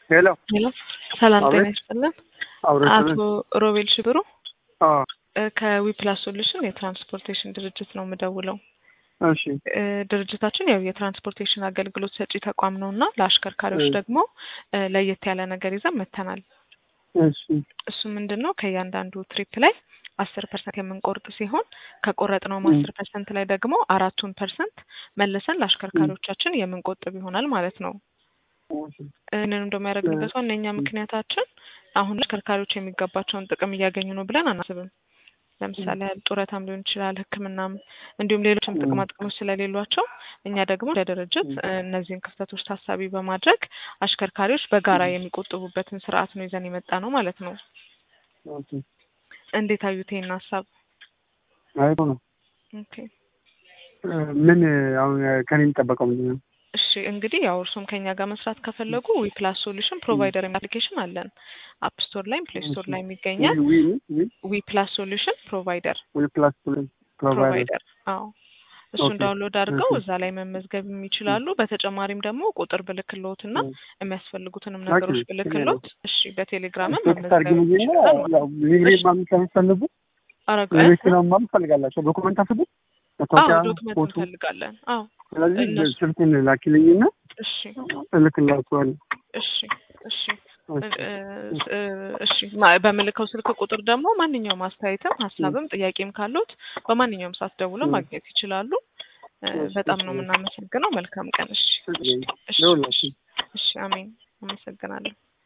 ሄሎ ሄሎ ሰላም ጤና አቤት። ይስጥልን። አብረን አቶ ሮቤል ሽብሩ አዎ እ ከዊፕላስ ሶሉሽን የትራንስፖርቴሽን ድርጅት ነው የምደውለው። እሺ እ ድርጅታችን ያው የትራንስፖርቴሽን አገልግሎት ሰጪ ተቋም ነው እና ለአሽከርካሪዎች እ ደግሞ እ ለየት ያለ ነገር ይዘን መጥተናል። እሺ እሱ ምንድን ነው ከእያንዳንዱ ትሪፕ ላይ አስር ፐርሰንት የምንቆርጥ ሲሆን ከቆረጥነውም እ አስር ፐርሰንት ላይ ደግሞ አራቱን ፐርሰንት መልሰን ለአሽከርካሪዎቻችን የምንቆጥብ ይሆናል ማለት ነው። እሺ ይህንን እንደሚያደርግበት ዋነኛ ምክንያታችን አሁን አሽከርካሪዎች የሚገባቸውን ጥቅም እያገኙ ነው ብለን አናስብም። ለምሳሌ ያህል ጡረታም ሊሆን ይችላል፣ ሕክምናም እንዲሁም ሌሎችም ጥቅማ ጥቅሞች ስለሌሏቸው እኛ ደግሞ እንደ ድርጅት እ እነዚህን ክፍተቶች ታሳቢ በማድረግ አሽከርካሪዎች በጋራ የሚቆጥቡበትን ስርዓት ነው ይዘን የመጣ ነው ማለት ነው። ኦኬ እንዴት አዩት ይሄን ሀሳብ? አይቶ ነው ኦኬ እ ምን አሁን ከኔ የሚጠበቀው ምንድን ነው? እሺ እንግዲህ ያው እርሶም ከኛ ጋር መስራት ከፈለጉ ዊፕላስ ሶሉሽን ፕሮቫይደር አፕሊኬሽን አለን። አፕ ስቶር ላይም ፕሌይ ስቶር እሺ ላይም ይገኛል። ዊ ዊ ዊ ዊፕላስ ሶሉሽን ፕሮቫይደር ዊ ፕላስ ፕሮቫይደር ፕሮቫይደር አዎ እሱን ኦኬ ዳውንሎድ አድርገው እሺ እዛ ላይ መመዝገብ ይችላሉ። በተጨማሪም ደግሞ ቁጥር ብልክሎት እና እ የሚያስፈልጉትንም ኦኬ ነገሮች ችግር የለውም። ብልክሎት እሺ በቴሌግራምም ቴክስት መመዝገብ አድርጊልኝና ይችላል ማለት ያው ነው። ሊብሬ እሺ ማምን ከምትፈልጉ አረጋ ለመኪና ማምን ትፈልጋላቸው ዶኩመንት አስቡ አዎ መታወቂያ ዶክመንት ፎቶ እንፈልጋለን። አዎ ስለዚህ እነሱ ስልኩን ላኪልኝና እሺ እልክላችኋለሁ እሺ እሺ እ እሺ እ ስ- እ እሺ ማ- በምልከው ስልክ ቁጥር ደግሞ ማንኛውም አስተያየትም እ ሀሳብም ጥያቄም ካሉት በማንኛውም ሰዓት ደውለው እ ማግኘት ይችላሉ። እ እሺ በጣም እሺ ነው የምናመሰግነው። መልካም ቀን። እሺ እሺ እሺ ለሁላችን እሺ አሜን። አመሰግናለሁ።